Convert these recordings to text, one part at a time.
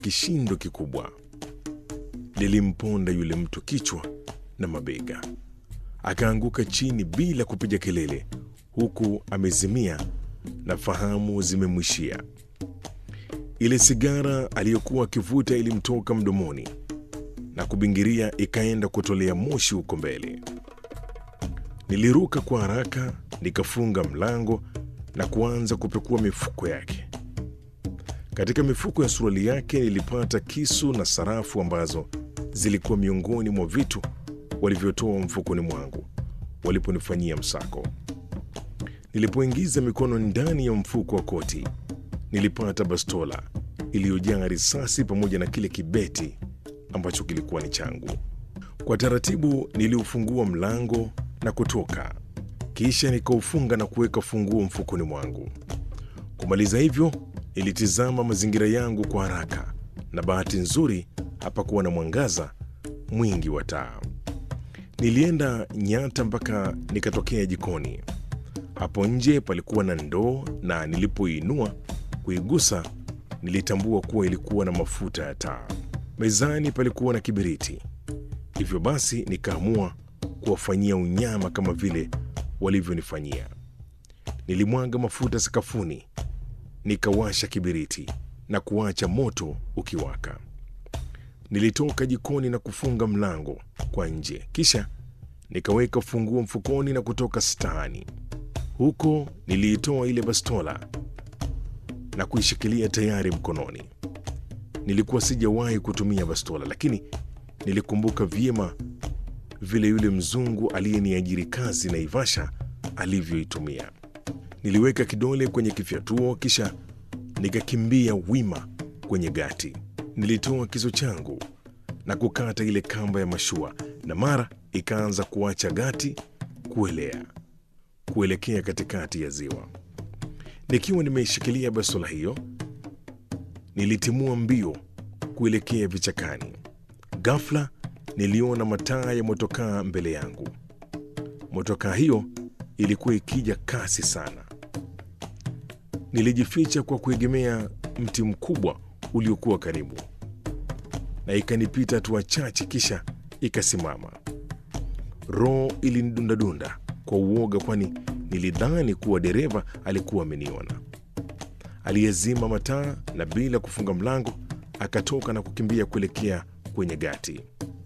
kishindo kikubwa. Lilimponda yule mtu kichwa na mabega, akaanguka chini bila kupiga kelele, huku amezimia na fahamu zimemwishia. Ile sigara aliyokuwa akivuta ilimtoka mdomoni na kubingiria, ikaenda kutolea moshi huko mbele. Niliruka kwa haraka, nikafunga mlango na kuanza kupekua mifuko yake. Katika mifuko ya suruali yake nilipata kisu na sarafu ambazo zilikuwa miongoni mwa vitu walivyotoa mfukoni mwangu waliponifanyia msako. Nilipoingiza mikono ndani ya mfuko wa koti, nilipata bastola iliyojaa risasi pamoja na kile kibeti ambacho kilikuwa ni changu. Kwa taratibu niliufungua mlango na kutoka, kisha nikaufunga na kuweka funguo mfukoni mwangu. Kumaliza hivyo, nilitizama mazingira yangu kwa haraka, na bahati nzuri hapakuwa na mwangaza mwingi wa taa. Nilienda nyata mpaka nikatokea jikoni. Hapo nje palikuwa na ndoo, na nilipoinua kuigusa, nilitambua kuwa ilikuwa na mafuta ya taa. Mezani palikuwa na kibiriti. Hivyo basi nikaamua kuwafanyia unyama kama vile walivyonifanyia. Nilimwaga mafuta sakafuni, nikawasha kibiriti na kuacha moto ukiwaka. Nilitoka jikoni na kufunga mlango kwa nje, kisha nikaweka funguo mfukoni na kutoka staani. Huko niliitoa ile bastola na kuishikilia tayari mkononi. Nilikuwa sijawahi kutumia bastola, lakini nilikumbuka vyema vile yule mzungu aliyeniajiri kazi Naivasha alivyoitumia. Niliweka kidole kwenye kifyatuo, kisha nikakimbia wima kwenye gati. Nilitoa kisu changu na kukata ile kamba ya mashua, na mara ikaanza kuacha gati kuelea kuelekea katikati ya ziwa. Nikiwa nimeishikilia bastola hiyo, nilitimua mbio kuelekea vichakani. Ghafla niliona mataa ya motokaa mbele yangu. Motokaa hiyo ilikuwa ikija kasi sana. Nilijificha kwa kuegemea mti mkubwa uliokuwa karibu, na ikanipita hatua chache, kisha ikasimama. Roho ilinidundadunda kwa uoga, kwani nilidhani kuwa dereva alikuwa ameniona. Aliyezima mataa na bila kufunga mlango akatoka na kukimbia kuelekea kwenye gati.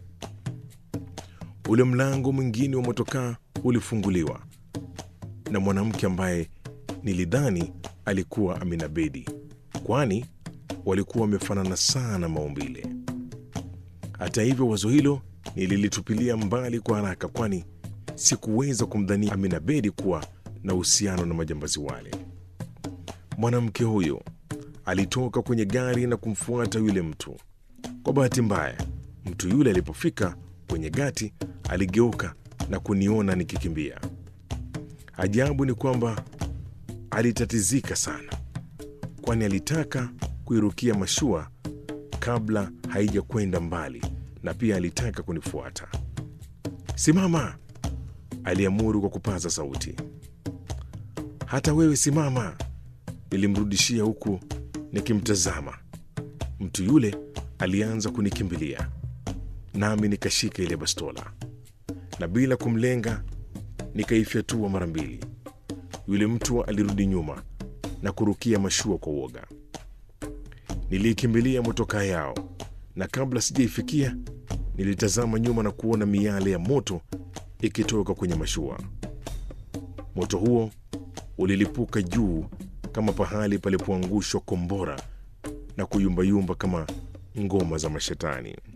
Ule mlango mwingine wa motokaa ulifunguliwa na mwanamke ambaye nilidhani alikuwa Amina Bedi, kwani walikuwa wamefanana sana maumbile. Hata hivyo, wazo hilo nililitupilia mbali kwa haraka, kwani sikuweza kumdhania Amina Bedi kuwa na uhusiano na majambazi wale. Mwanamke huyo alitoka kwenye gari na kumfuata yule mtu. Kwa bahati mbaya, mtu yule alipofika kwenye gati aligeuka na kuniona nikikimbia. Ajabu ni kwamba alitatizika sana, kwani alitaka kuirukia mashua kabla haijakwenda mbali, na pia alitaka kunifuata. Simama, aliamuru kwa kupaza sauti. Hata wewe simama, nilimrudishia huku nikimtazama. Mtu yule alianza kunikimbilia, nami nikashika ile bastola na bila kumlenga nikaifyatua mara mbili. Yule mtu alirudi nyuma na kurukia mashua kwa uoga. Niliikimbilia motokaa yao, na kabla sijaifikia nilitazama nyuma na kuona miale ya moto ikitoka kwenye mashua. Moto huo ulilipuka juu kama pahali palipoangushwa kombora na kuyumbayumba kama ngoma za mashetani.